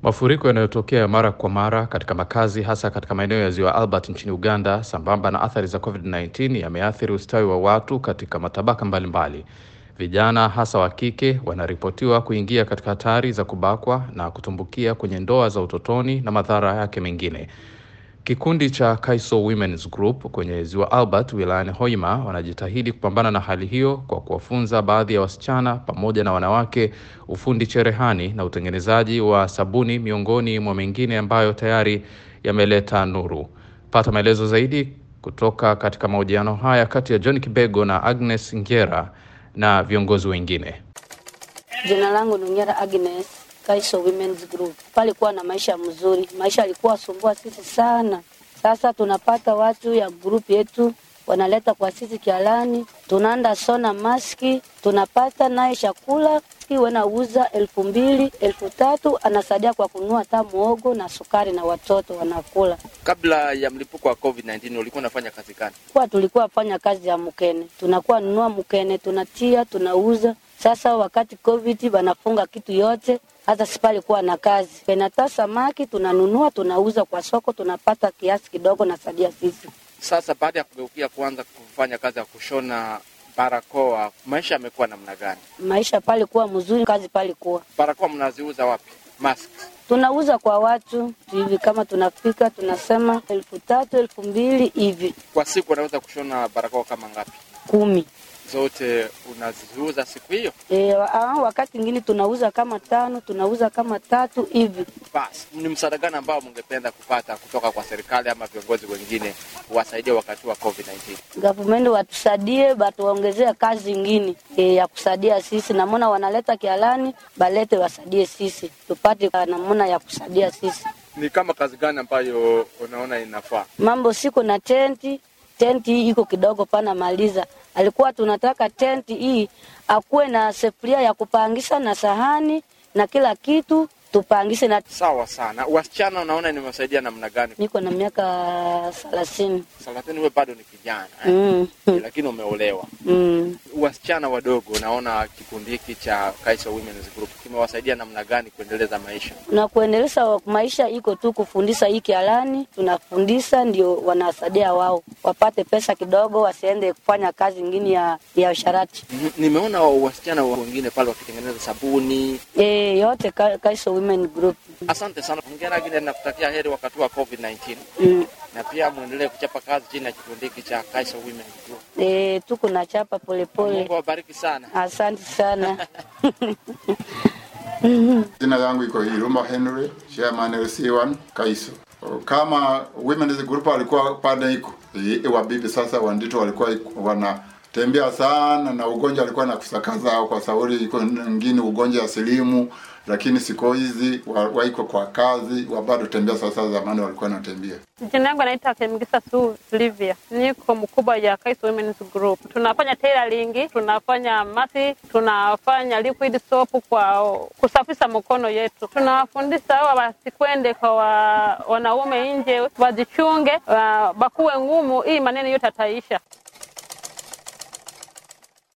Mafuriko yanayotokea mara kwa mara katika makazi hasa katika maeneo ya ziwa Albert nchini Uganda, sambamba na athari za COVID-19 yameathiri ustawi wa watu katika matabaka mbalimbali mbali. Vijana hasa wa kike wanaripotiwa kuingia katika hatari za kubakwa na kutumbukia kwenye ndoa za utotoni na madhara yake mengine. Kikundi cha Kaiso Women's Group kwenye ziwa Albert wilayani Hoima wanajitahidi kupambana na hali hiyo kwa kuwafunza baadhi ya wasichana pamoja na wanawake ufundi cherehani na utengenezaji wa sabuni miongoni mwa mengine ambayo tayari yameleta nuru. Pata maelezo zaidi kutoka katika mahojiano haya kati ya John Kibego na Agnes Ngera na viongozi wengine. Jina langu ni Ngera Agnes, Kaiso Women's Group. Palikuwa na maisha mzuri, maisha alikuwa sumbua sisi sana. Sasa tunapata watu ya grupu yetu wanaleta kwa sisi kialani, tunaenda sona maski, tunapata naye chakula wanauza elfu mbili elfu tatu anasaidia kwa kununua hata muogo na sukari na watoto wanakula. Kabla ya mlipuko wa COVID-19 ulikuwa unafanya kazi gani? Kwa tulikuwa fanya kazi ya mkene, tunakuwa nunua mkene, tunatia tunauza. Sasa wakati COVID wanafunga kitu yote, hata sipalikuwa na kazi penata samaki tunanunua tunauza kwa soko, tunapata kiasi kidogo na sadia sisi. Sasa baada ya kugeukia kuanza kufanya kazi ya kushona barakoa, maisha yamekuwa namna gani? Maisha palikuwa mzuri, kazi palikuwa. Barakoa mnaziuza wapi? Mask tunauza kwa watu hivi, kama tunafika tunasema elfu tatu elfu mbili hivi kwa siku. Unaweza kushona barakoa kama ngapi? Kumi. Zote unaziuza siku hiyo? E, wakati mwingine tunauza kama tano, tunauza kama tatu hivi. Basi, ni msaada gani ambao mngependa kupata kutoka kwa serikali ama viongozi wengine kuwasaidia wakati wa COVID-19? Government watusaidie, batuongezee kazi ingine e, ya kusaidia sisi. Namona wanaleta kialani, balete wasaidie sisi tupate namuna ya kusaidia sisi. Ni kama kazi gani ambayo unaona inafaa? Mambo siko na tenti, tenti hii iko kidogo pana maliza alikuwa tunataka tenti hii akuwe na sefuria ya kupangisha na sahani na kila kitu tupangishe na. Sawa sana. Wasichana unaona nimewasaidia namna gani? Niko na miaka thelathini. Thelathini, wewe bado ni kijana eh? mm. lakini umeolewa mm. Wasichana wadogo, unaona kikundi hiki cha Kaiso Women's Group kimewasaidia namna gani kuendeleza maisha? Na kuendeleza maisha iko tu kufundisha hii kialani, tunafundisha ndio wanasaidia wao wapate pesa kidogo, wasiende kufanya kazi ingine ya ya usharati. mm -hmm. Nimeona wasichana wengine pale wakitengeneza sabuni e, yote ka, Kaiso Women Group. Asante sana Hongera Agnes, nakutakia heri wakati wa COVID-19 mm. na pia muendelee kuchapa kazi chini ya kikundi hiki cha Kaiso Women Group. E, tuko na chapa polepole. Mungu awabariki sana. Asante sana. Jina yangu iko Iruma Henry, chairman LC1 Kaiso. Kama Women's Group walikuwa pande iko wabibi, sasa wandito walikuwa wana tembea sana na ugonjwa alikuwa na kusakaza kwa sauri iko ngine ugonjwa ya silimu, lakini siku hizi waiko kwa kazi wabado tembea. Sasa zamani walikuwa natembea. Jina yangu anaitwa Kemgisa Su Livia, niko mkubwa ya Kaiso Women's Group. Tunafanya tailoring, tunafanya mati, tunafanya liquid soap kwa kusafisha mkono yetu. Tunawafundisha hawa wasikwende kwa wa, wanaume nje, wajichunge, uh, bakuwe ngumu, hii maneno yote ataisha.